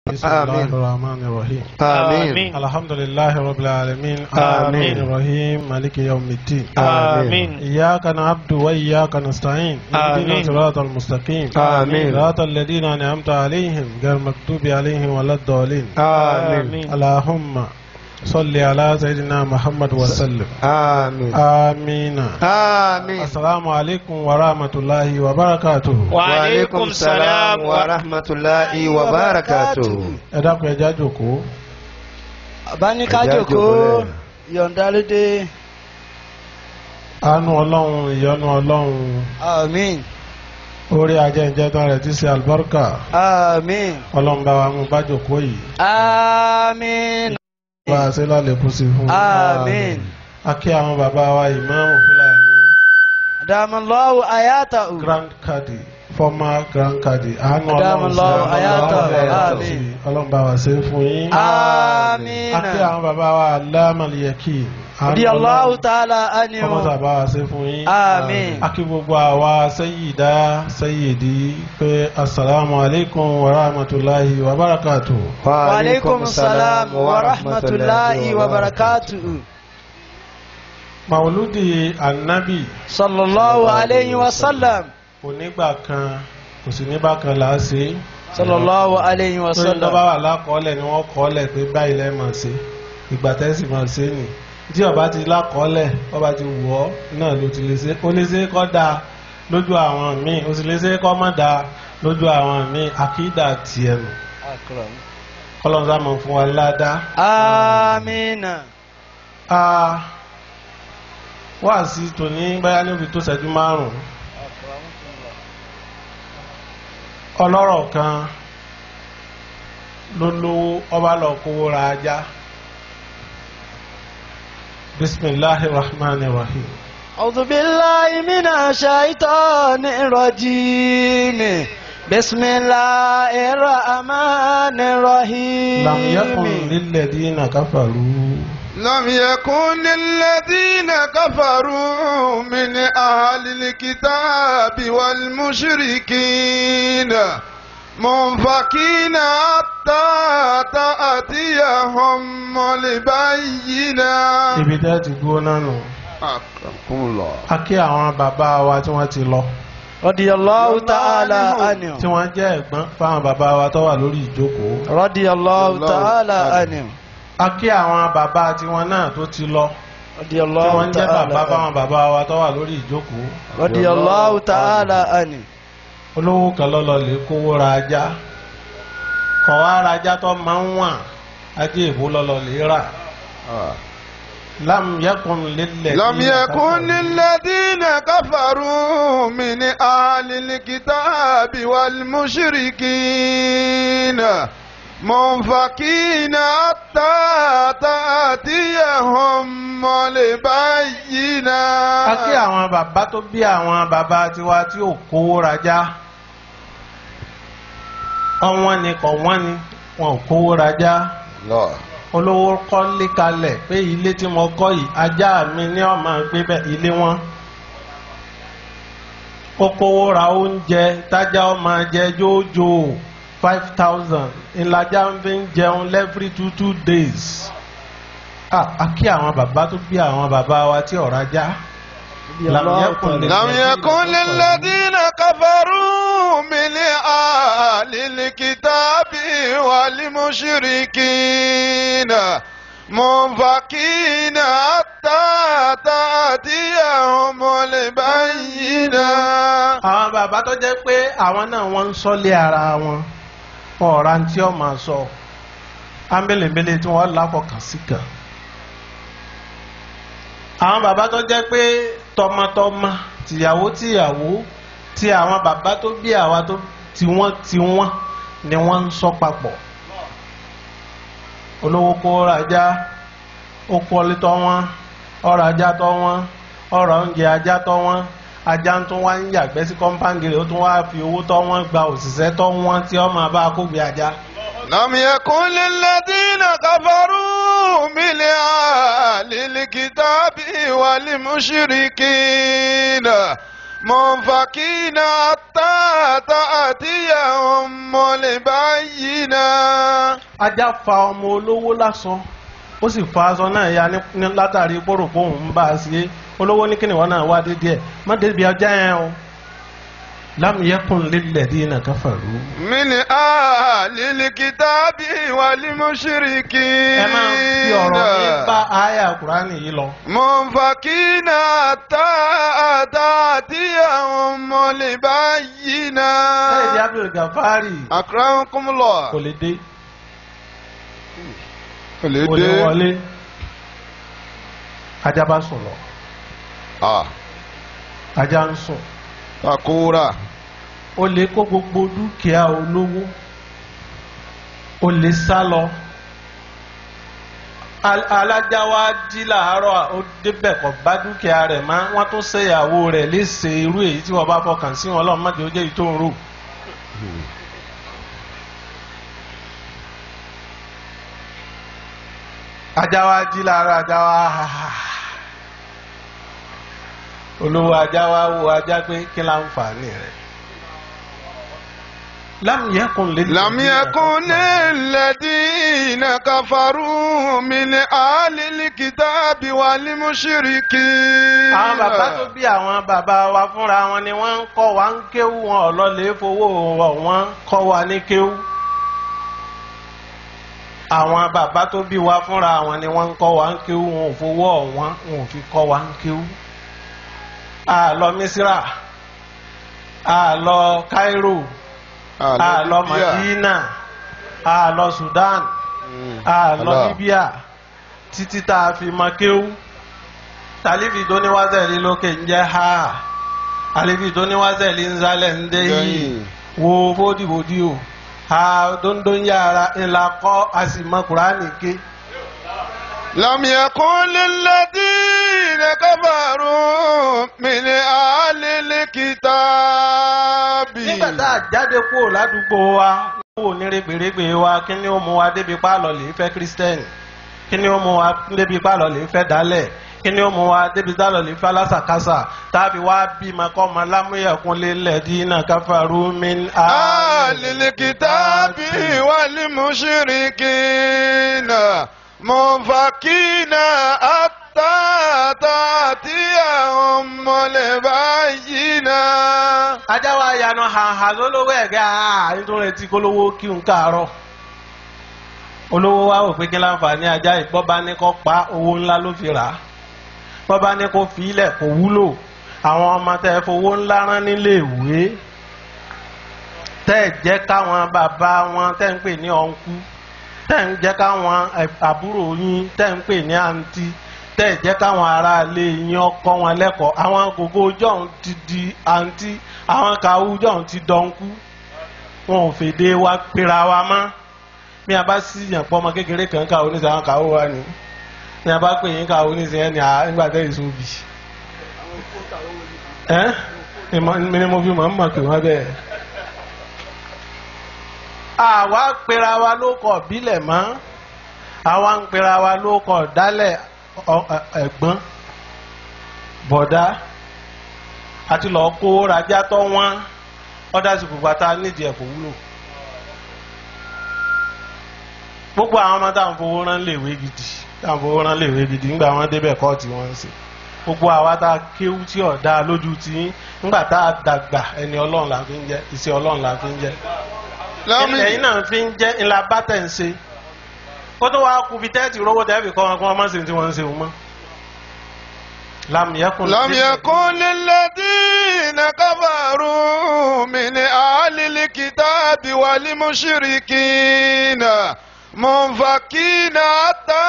بسم الله آمين. الرحمن الرحيم آمين الحمد لله رب العالمين آمين. الرحيم مالك يوم الدين آمين. إياك نعبد وإياك نستعين اهدنا آمين. الصراط المستقيم آمين. صراط الذين أنعمت عليهم غير المغضوب عليهم ولا الضالين آمين اللهم صل على سيدنا محمد وسلم آمين آمين آمين السلام عليكم ورحمة الله وبركاته وعليكم السلام ورحمة الله وبركاته ẹ dákun ẹ já jókòó àbáníká Ẹ̀já jòkó jókòó yọ̀ǹda lédè àánú ọlọ́run ìyọ́nú ọlọ́run àmín orí ajẹ́njẹ́tàn rẹ̀ ti ṣe àlùbáríkà àmín ọlọ́run bá wa mú bá jókòó yìí àmín bá a ṣe lálẹ́kùn sí fún un. àmín a kí àwọn bàbá wa ìmáàmù fúlàní dàmúlọ́wọ́ àyàtà ò grand kadi former grand kadi àánú ọlọ́run Adamallahu sí hayatahu, ọlọ́run bá wa àmín. sí, ọlọ́run bá wa ṣe fún yín. àmín a kí àwọn bàbá wa alámàlìyẹkì bí Allahu ta'ala ánìyàn kọ́mọ́tà bá wa ṣe fún yín. àmín a kí gbogbo àwa sẹ́yìdá sẹ́yìdí pé asalaamu alaykum wa rahmatulahi wa barakatuh. wa alaikum salam wa rahmatulahi wa barakatuhu màwùlúdì ànábì sallallahu alayhi wa sallam onígbà kan kò sí nígbà kan là á ṣe é. sallallahu alayhi wa lórí tó bá sallam wà lákọọ́lẹ̀ ni wọ́n kọ́ọ́lẹ̀ pé báyìí lẹ́ máa ṣe ìgbà tẹ́sí máa ṣe nì tí ọba ti lákọọ́lẹ̀ ọba ti wù ọ́ náà ló ti lè ṣe ó lè ṣe kọ́ da lójú àwọn míì ó sì lè ṣe kọ́ má da lójú àwọn míì àkídà tiẹ̀ nù kọ́lọ́nsá máa fún wa ládàá. àmín a wá sí tòní báyá níbi tó ṣẹ́jú márùn-ún ọlọ́rọ̀ kan ló lówó ọba lọ kówó ra ajá bisimilahi rahman rahim أعوذ بالله من الشيطان الرجيم بسم الله الرحمن الرحيم lam yakun lilladina kafaru لم يكن للذين كفروا من أهل الكتاب والمشركين منفكين حتى تأتيهم البينة ibi tẹ́ ti gbóná nù أكرمكم الله a kí àwọn bàbá wa tí wọ́n ti lọ رضي الله تعالى عنه tí wọ́n jẹ́ ẹ̀gbọ́n fáwọn bàbá wa tó wà lórí ìjókòó رضي الله تعالى عنه a kí àwọn bàbá tiwọn náà tó ti lọ رضي tí الله wọ́n jẹ́ تعالى bàbá عنه fáwọn bàbá wa tó wà lórí ìjókòó رضي الله تعالى عنه olówó kan lọ́lọ́ lè kówó ra ajá kọ̀ wá ra ajá tó máa ń wà ajé ìbò lọ́lọ́ lè rà lam yakun lílẹ̀ لم يكن للذين كفروا من أهل الكتاب والمشركين منفكين حتى تأتيهم البينة a kí àwọn bàbá tó bí àwọn bàbá tiwa tí ò kówó rajá ọwọ́n ni kọ̀ wọ́n ni wọn ò kówó rajá الله olówó kọ́lé kalẹ̀ pé ilé tí mo kọ́ yìí ajá mi ní ọmọ gbé bẹ́ẹ̀ ilé wọn. ó kówó ra oúnjẹ tájà ọmọ jẹ jójó five thousand ìlàjà ń fi ń jẹun every two two days. Ah, a kí àwọn bàbá tó bí àwọn bàbá wa tí ọ̀rá já. Lam yakun lil- لم يكن للذين كفروا من أهل الكتاب والمشركين منفكين حتى تأتيهم البينة àwọn bàbá tó jẹ́ pé àwọn náà wọ́n ń sọ́lé ara wọn ọ̀rá tí ó máa sọ ámbélébélé tí wọ́n láfọkàn sí kan. àwọn bàbá tó jẹ́ pé tọmọtọmọ tìyàwó tìyàwó tí àwọn bàbá tó bí àwa tó tiwọn tiwọn ni wọ́n ń sọ papọ̀. olówó kó rajà ó kọ́lé tọ́ wọn ọ̀rọ̀ ajá tọ́ wọn ọ̀rọ̀ oúnjẹ ajá tọ́ wọn ajá ń tún wá ń yàgbẹ́ sí kọ́ńpáǹdì rẹ̀ ó tún wá fi owó tọ́ wọn gba òṣìṣẹ́ tọ́ wọn tí ó máa bá a kó gbé ajá. لم يكن للذين كفروا من أهل الكتاب والمشركين منفكين حتى تأتيهم البينة ajá fa ọmọ olówó lásán ó sì fa aṣọ náà ya ní- ní látàrí pòròpó òun ń bá a ṣe olówó ní kíni wọn náà wá dédé ẹ má débi ajá yẹn o lam yakun lilladhina kafaru. من أهل الكتاب والمشركين ẹ máa fi ọ̀rọ̀ mi bá àyà kúránì yìí lọ. منفكين حتى تأتيهم البينة Sayyid Abdul Gafari أكرمكم الله kò lè dé kò lè kò lè dé wọlé ajá bá sùn lọ Ah, ajá ń sùn takora ó lè kó gbogbo dúkìá olówó ó lè sá lọ Al- alájà wa jí làárọ̀ ó débẹ̀ kó bá dúkìá rẹ̀ má wọ́n tún ṣèyàwó rẹ̀ léṣe irú èyí tí wọ́n bá fọkàn sí wọn lọ́mọ má jẹ́ ó jẹ́ èyí tó ń rò. ajá wa jí làárọ̀ ajá wa olówó ajá wa wo ajá pé kí láǹfààní rẹ̀. lam yakun lil لم يكن الذين كفروا من أهل الكتاب والمشركين àwọn bàbá tó bí àwọn bàbá wa fúnra wọn ni wọ́n ń kọ́ wa ń kéwú wọn ọlọ́lẹ̀ fowó wọn wọ́n kọ́ wa ní kéwú. àwọn bàbá tó bí wa fúnra wọn ni wọ́n ń kọ́ wa ń kéwú wọn ò fowó wọn wọn ò fi kọ́ wa ń kéwú. a lọ Misira a lọ Cairo a lọ Madina a lọ Sudan a lọ Allah. Libya títí tá a fi mọ kéwú tàlífì tó ní wázẹ̀lì lókè ń jẹ́ ha àlífì tó ní wázẹ̀lì ń zálẹ̀ ń dé yìí Dẹ́yìn. wo fódìbòdì o ha dóńdó ń yára ńlá kọ́ a sì mọ kúránì ké لم يكن للذين كفروا من أهل الكتاب nígbà tá a jáde kúrò ládùúgbò wa kúrò ní rẹ̀gbẹ̀rẹ̀gbẹ̀ wa kí ni ó mú wa débi pálọ̀ lè fẹ́ kírísítẹ́nì kí ni ó mú wa débi pálọ̀ lè fẹ́ dálẹ̀ kí ni ó mú wa débi dálọ̀ lè fẹ́ alásàkásà tàbí wá bímọ kọ́ ọmọ lámúyẹ̀kún lélẹ̀ dínà káfàrú min أهل الكتاب والمشركين منفكين حتى تأتيهم البينة ajá wa yanu hàhà lólówó ẹ̀gẹ́ àá nítorí retí kólówó kí n káàárọ̀ olówó wa wò pé kí láǹfààní ajá ìgbọ́ba ní kó pa owó ńlá ló fi rà á bọ́ba ní kó fi ilẹ̀ kó wúlò àwọn ọmọ tẹ́ ẹ fowó ńlá rán nílé ìwé tẹ́ ẹ jẹ́ káwọn bàbá wọn tẹ́ ń pè ní ọ̀nkú tẹ́ ń jẹ́ káwọn ẹ̀- àbúrò yín tẹ́ ń pè ní àǹtí tẹ́ ẹ jẹ́ káwọn aráalé yín ọkọ wọn lẹ́kọ̀ọ́ àwọn gògó jọ̀hún ti di àǹtí àwọn kàwú jọ̀hún ti dọ̀nkú wọn ò fèdè wa pera wa mọ́ bí a bá sí yàn pọ́ ọmọ kékeré kan ká oníṣẹ́ àwọn kàwó wa ni bí a bá pè yín ká oníṣẹ́ ẹni à nígbà tẹ́ èso bì ẹ́ ìmọ̀ ni mo fi mọ̀ ń mọ̀ pé wọ́n bẹ́ẹ̀. àwa pera wa ló kọ̀ bílẹ̀ mọ́ àwa ń pera wa ló kọ̀ dálẹ̀ ọ- ẹ- ẹ̀gbọ́n bọ̀dá àti lọ́ọ́ kó rajá tọ́ wọ́n ọ̀dà sì pupa tá a nídìí ẹ̀ kò wúlò gbogbo àwọn ọmọ táwọn fowó rán léèwé gidi táwọn fowó rán léèwé gidi ńgbà wọn débẹ̀ kọ́ọ̀tì wọn ń sè gbogbo àwa tá a kéwú tí ọ̀dà lójú tí ńgbà tá a dàgbà ẹni ọlọ́run la fi ń jẹ́ iṣẹ́ ọlọ́run la fi ń jẹ́ ẹ̀yin náà fi ń jẹ́ ńlá bátẹ̀ ń ṣe kó tó wàá kú bí tẹ́ẹ̀tì rówó tẹ́ẹ̀fì kọ́ wọn kó wọn má ṣe tí wọ́n ń ṣe wọn mọ́. lam yakun لم يكن للذين كفروا من أهل الكتاب والمشركين منفكين حتى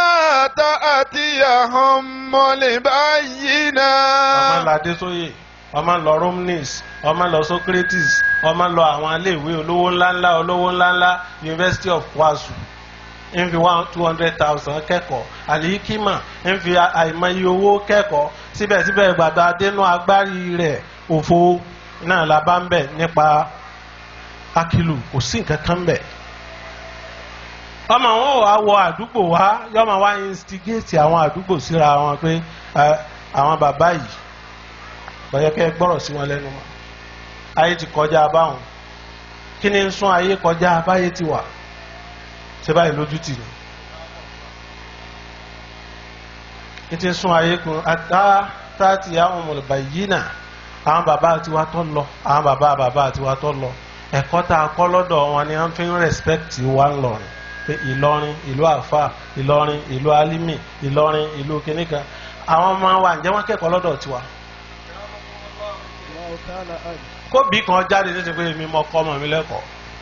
تأتيهم البينة ọmọ lọ adésóyè ọmọ lọ romnis ọmọ lọ socrates ọmọ lọ àwọn iléèwé olówó ńláńlá olówó ńláńlá university of wasu ń fi one two hundred thousand kẹ́kọ̀ọ́ àlìkímà ń fi àìmọye owó kẹ́kọ̀ọ́ síbẹ̀síbẹ̀ gbàdá adénú agbárí rẹ̀ òfo náà la bá ń bẹ̀ nípa akilu kò sí nǹkan kan bẹ̀ ọmọ wọn wà wọ àdúgbò wa yọmọ wa instigate àwọn àdúgbò síra wọn pé ẹ, àwọn bàbá yìí kọ̀yẹ́ kẹ́ ẹ gbọ́rọ̀ sí wọn lẹ́nu mọ́ ayé ti kọjá báwọn kí ni ń sún ayé kọjá báyé ti wà ṣé báyìí lójú tì ní ní ti ń sún ayé kun ata tààtì àwọn ọmọlùbà yìí nà àwọn bàbá tiwa tó lọ àwọn bàbá bàbá tiwa tó lọ ẹ̀kọ́ tá a kọ́ lọ́dọ̀ wọn ni wọ́n fi ń rẹ̀spẹ̀tì wa ńlọrin pé Ìlọrin ìlú àfà Ìlọrin ìlú alimi Ìlọrin ìlú kìnìkan àwọn ọmọ wa ǹjẹ́ wọ́n kẹ́kọ̀ọ́ lọ́dọ̀ tiwa kóbi kan jáde ní ti pé èmi mọ kọ́ ọmọ mi lẹ́kọ̀ọ́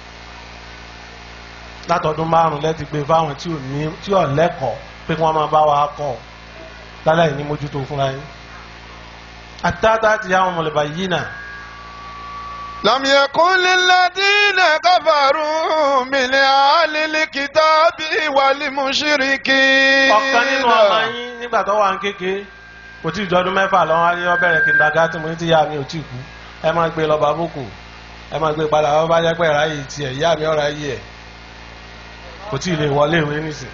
látọdún márùn lẹ́ti gbé fáwọn tí ò ní tí ò lẹ́kọ̀ọ́ pé kí wọ́n máa bá wa kọ́ ọ láláì ní mójútó fúnra yín àtàtà ti yá àwọn mọ̀lẹ́bà yìí náà لم يكن للذين كفروا من أهل الكتاب والمشركين ọ̀kan nínú ọmọ yín nígbà tó wà ń kéke kò tí ì jọdún mẹ́fà lọ́wọ́ á ní ọ bẹ̀rẹ̀ kindergarten mo ní tí ìyá mi ò tí kú ẹ máa gbé lọ bàbókù ẹ máa gbé padà wọ́n bá jẹ́ pé ẹ̀rá yìí tiẹ̀ ìyá mi ọ̀rá yìí ẹ̀ kò tí ì lè wọlé ìwé nísìn.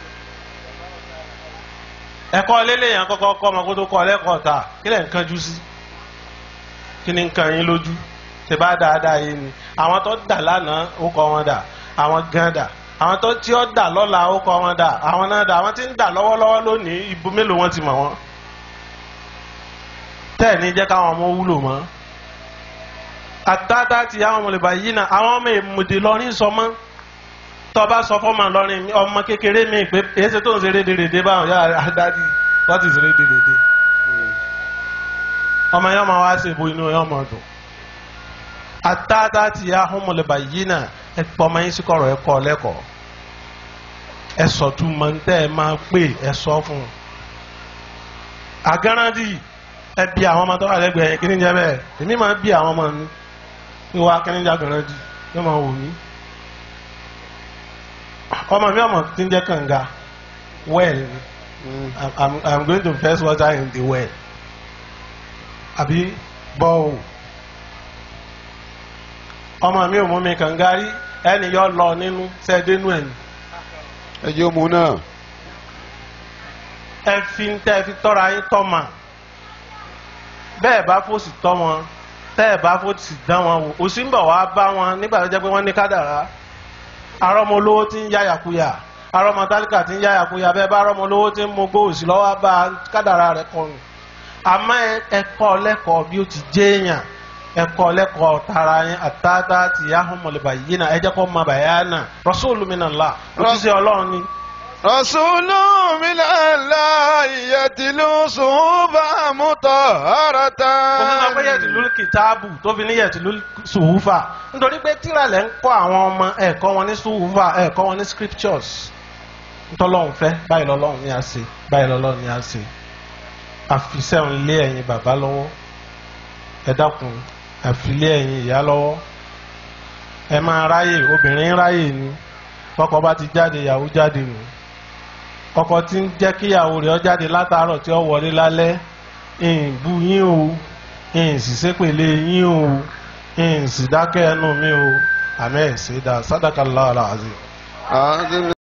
ẹ̀kọ́ lélẹ́yìn kọ́kọ́ kọ́ ọmọ kó tó kọ́ lẹ́kọ̀ọ́ ta kí lẹ̀ ń kánjú sí kí ni ń kan yín lójú ṣe bá dáadáa yé ni àwọn tó dà lánàá ó kọ́ wọn dà àwọn gan dà àwọn tó tí ó dà lọ́la ó kọ́ wọn dà àwọn náà dà àwọn tí ń dà lọ́wọ́lọ́wọ́ lónìí ibo mélòó wọn ti mọ̀ wọn tẹ́ẹ̀ ní jẹ́ káwọn ọmọ wúlò mọ́ àtàtà ti àwọn ọmọlẹ́bà yìí náà àwọn ọmọ èmùdè lọ́rin sọ mọ́ tọ́ba sọ fọ́mọ lọ́rin ọmọ kékeré mi pé èsì tó ń ṣe rédèrèdè báwọn yára dádì what is rédèrèdè ọmọ yẹn ọmọ wa ṣe bo inú yẹn ọmọ dùn àtàtà ti àwọn ọmọlẹ́bà yìí náà ẹ pọ́ ọmọ yín sí kọ̀rọ̀ ẹ kọ́ lẹ́kọ̀ọ́ ẹ sọ tún mọ ní tẹ́ ẹ máa pè ẹ sọ fún un àgárántì ẹ bí àwọn ọmọ tó wà lẹ́gbẹ̀ẹ́ kí ni jẹ́ bẹ́ẹ̀ èmi máa bí àwọn ọmọ mi ní wàá kí ni jẹ́ àgárántì yóò máa wò mí ọmọ mi ọmọ tí ń jẹ́ kànga well I'm, I'm, I'm going to fetch water in the well àbí bọ́ọ̀ ọmọ mi ò mú mi kànga rí ẹni yọ lọ nínú sẹ́ẹ̀dẹ́nu ẹ̀ ní ẹjọ́ mu náà ẹ fi ń tẹ́ ẹ fi tọ́ra yín tọ́ mà bẹ́ẹ̀ bá fòsì tọ́ wọn tẹ́ ẹ bá fòsì dán wọn wò òsì ń bọ̀ wá bá wọn nígbà tó jẹ́ pé wọ́n ní kádàrá arọ́mọ olówó tí ń yá yàkuyà arọ́mọ tálíkà tí ń yá yàkuyà bẹ́ẹ̀ bá arọ́mọ olówó tí ń mogbó òsì lọ́wọ́ bá kádàrá rẹ̀ kọrùn àmọ́ ẹ̀kọ́ lẹ́kọ̀ọ́ bí ó ti jẹ́ èèyàn ẹ̀kọ́ lẹ́kọ̀ọ́ tara yín àtàtà tí yahoo mọ̀lẹ́bà yìí náà ẹ jẹ́ kó ma bàyá náà rọ́sọ́ọ̀lù mi náà la òjíṣẹ́ ọlọ́run ni. رسول من الله يتلو صحبا مطهرة òfin náà pé yẹtìlú kìtáàbù tó fi ní yẹtìlú sùhúfà nítorí pé tíra lẹ́ ń kọ́ àwọn ọmọ ẹ̀kọ́ wọn ní sùhúfà ẹ̀kọ́ wọn ní scriptures ntọ́lọ́hún fẹ́ báyìí lọ́lọ́hún ní a ṣe báyìí lọ́lọ́hún ní a ṣe àfisẹ́hún lé ẹ̀yin bàbá lọ́wọ́ ẹ dákun àfilé ẹ̀yin ìyá lọ́wọ́ ẹ máa ráyè obìnrin ráyè ni tọkọ bá ti jáde ìyàwó jáde nù ọkọ tí ń jẹ́ kíyàwó rẹ̀ ó jáde látàárọ̀ tí ó wọlé lálẹ́ ìbú yín o ìsì sépèlé yín o ìsì dákẹ́ ẹnu mi o àmẹ́ ìsèdá sádàkàlá àlàzí. آذن